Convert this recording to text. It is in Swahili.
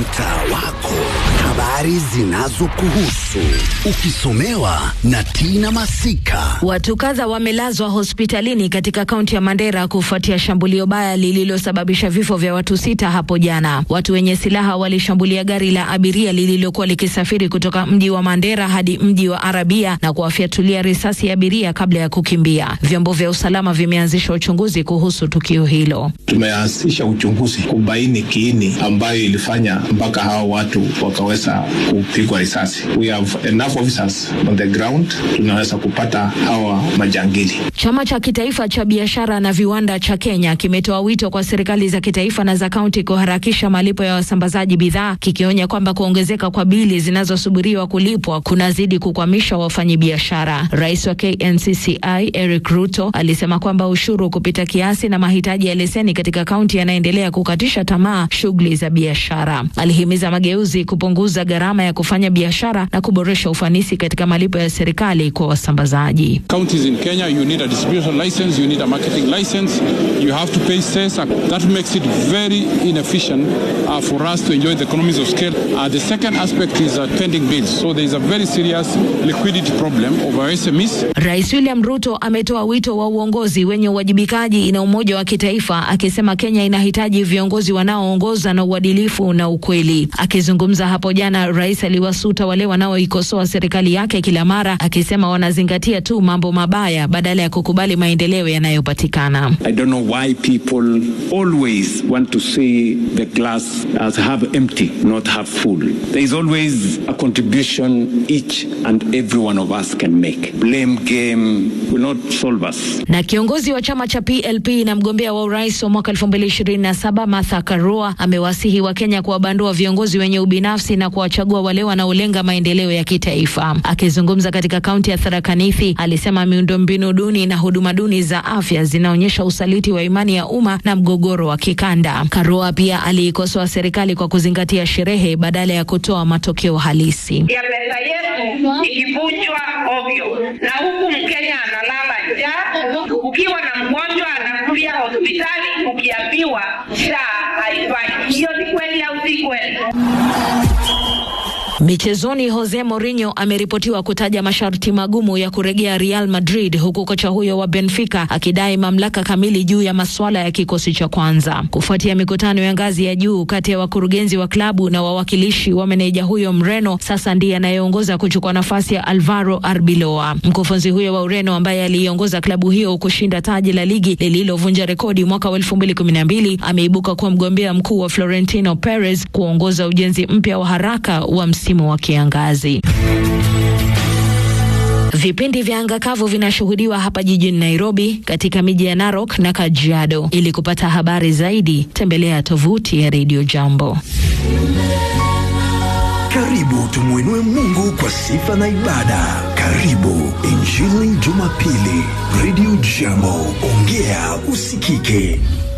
mtaa wako, habari zinazokuhusu ukisomewa na Tina Masika. Watu kadha wamelazwa hospitalini katika kaunti ya Mandera kufuatia shambulio baya lililosababisha vifo vya watu sita hapo jana. Watu wenye silaha walishambulia gari la abiria lililokuwa likisafiri kutoka mji wa Mandera hadi mji wa Arabia na kuwafyatulia risasi abiria kabla ya kukimbia. Vyombo vya usalama vimeanzisha uchunguzi kuhusu tukio hilo. Tumeanzisha uchunguzi kubaini kiini ambayo ilifanya mpaka hawa watu wakaweza kupigwa risasi. We have enough officers on the ground, tunaweza kupata hawa majangili. Chama cha kitaifa cha biashara na viwanda cha Kenya kimetoa wito kwa serikali za kitaifa na za kaunti kuharakisha malipo ya wasambazaji bidhaa, kikionya kwamba kuongezeka kwa bili zinazosubiriwa kulipwa kunazidi kukwamisha wafanyabiashara. Rais wa KNCCI Eric Ruto alisema kwamba ushuru kupita kiasi na mahitaji ya leseni katika kaunti yanaendelea kukatisha tamaa shughuli za biashara. Alihimiza mageuzi kupunguza gharama ya kufanya biashara na kuboresha ufanisi katika malipo ya serikali kwa wasambazaji. Counties in Kenya, you need a distribution license, you need a marketing license, you have to pay cess. That makes it very inefficient uh, for us to enjoy the economies of scale. Uh, the second aspect is uh, pending bills. So there is a very serious liquidity problem of our SMEs. Rais William Ruto ametoa wito wa uongozi wenye uwajibikaji na umoja wa kitaifa, akisema Kenya inahitaji viongozi wanaoongoza na uadilifu na ukweli. Akizungumza hapo jana, rais aliwasuta wale wanaoikosoa serikali yake kila mara, akisema wanazingatia tu mambo mabaya badala ya kukubali maendeleo yanayopatikana. I don't know why people always want to see the glass as half empty, not half full. There is always a contribution each and every one of us can make. Blame game will not solve us. Na kiongozi wa chama cha PLP na mgombea wa urais wa mwaka 2027 Martha Karua amewasihi Wakenya kuwabandua viongozi wenye ubinafsi na kuwachagua wale wanaolenga maendeleo ya kitaifa. Akizungumza katika kaunti ya Tharaka Nithi, alisema miundombinu duni na huduma duni za afya zinaonyesha usaliti wa imani ya umma na mgogoro wa kikanda. Karua pia aliikosoa serikali kwa kuzingatia sherehe badala ya kutoa matokeo halisi. ya pesa yetu ikivunjwa ovyo, na huku Mkenya analala njaa. Ukiwa na mgonjwa anakuja hospitali, ukiambiwa SHA haifanyi. Hiyo ni kweli au si kweli? Michezoni, Jose Mourinho ameripotiwa kutaja masharti magumu ya kurejea Real Madrid, huku kocha huyo wa Benfica akidai mamlaka kamili juu ya masuala ya kikosi cha kwanza. Kufuatia mikutano ya ngazi ya juu kati ya wakurugenzi wa klabu na wawakilishi wa meneja huyo Mreno, sasa ndiye anayeongoza kuchukua nafasi ya Alvaro Arbeloa. Mkufunzi huyo wa Ureno ambaye aliiongoza klabu hiyo kushinda taji la ligi lililovunja rekodi mwaka wa 2012 ameibuka kuwa mgombea mkuu wa Florentino Perez kuongoza ujenzi mpya wa haraka wa msimu wa kiangazi. Vipindi vya anga kavu vinashuhudiwa hapa jijini Nairobi, katika miji ya Narok na Kajiado. Ili kupata habari zaidi, tembelea tovuti ya Radio Jambo. Karibu tumwinue Mungu kwa sifa na ibada. Karibu Injili Jumapili, Radio Jambo, ongea usikike.